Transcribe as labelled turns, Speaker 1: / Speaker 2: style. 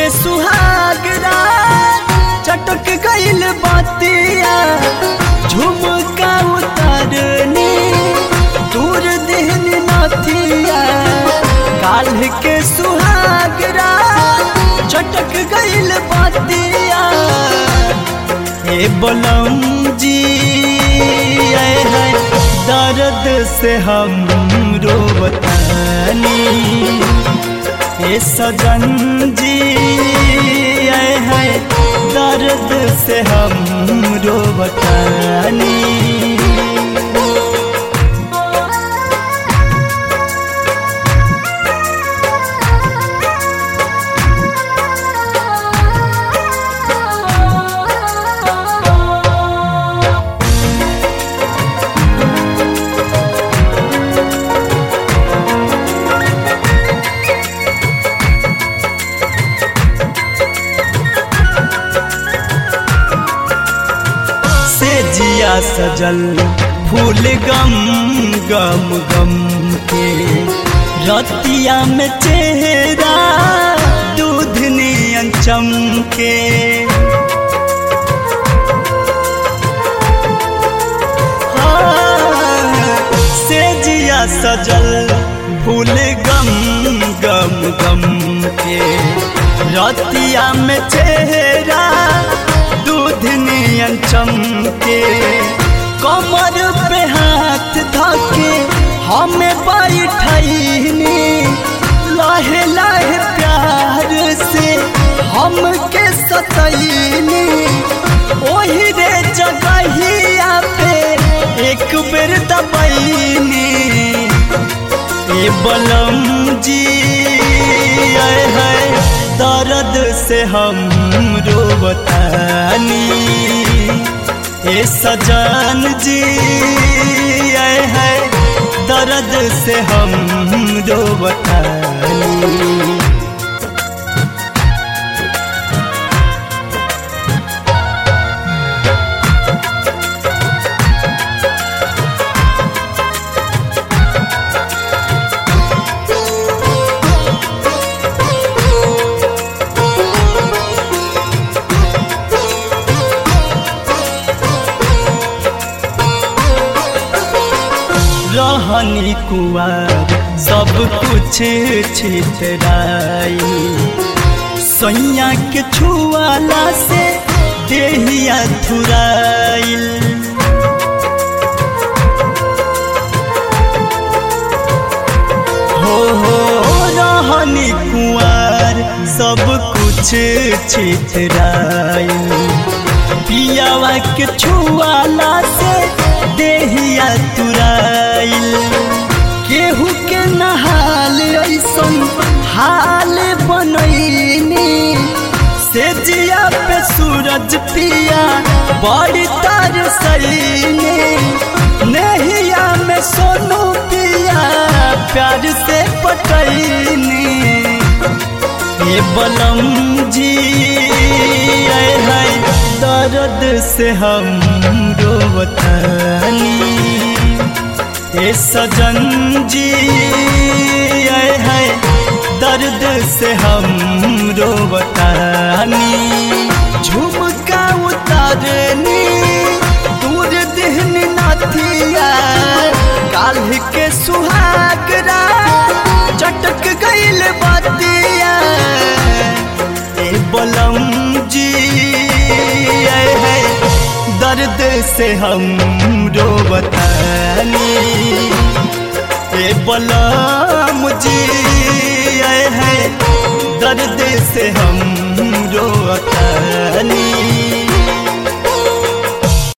Speaker 1: के सुहागरा चटक गइल बतिया झुमका उतरनी दूर देहन नथिया काल के सुहागरा चटक गइल बतिया हे बलम जी आए है दर्द से हम रोवतानी हे सजन जी आए है दर्द से हम रोवतानी से जिया सजल फूल गम गम गम के रतिया में चेहरा दूध नियन चमके हाँ, से जिया सजल फूल गम गम गम के रतिया में चेहरा दूध नियन चमके कमर पे हाथ धके हमें बैठनी लहे लहे प्यार से हमके सतैनी ओही रे जगहिया पे एक बेर दबैनी ए बलम जी आए है दर्द से हम रोवतानी ए सजन जी आए है दर्द से हम रोवतानी रहनी कुआर सब कुछ छितराई सैया के छुआला से देहिया थुराइल हो हो रहनी कुआर सब कुछ छितराई पियावा के छुआला से देहिया तुराइल केहू के नहाल ऐसन हाल बनैनी से जिया पे सूरज पिया बड़ी तर सैनी नहिया में सोनू पिया प्यार से पटैनी ये बलम जी आए है दर्द से हम रोवतानी ए सजन जी आए है दर्द से हम रोवतानी झुमका उतारनी दूर देहन नाथिया काल के सुहागरा चटक गइल बतिया ए बलम जी आए है दर्द से हम रोवतानी ए बलम जी आए है दर्द से हम रोवतानी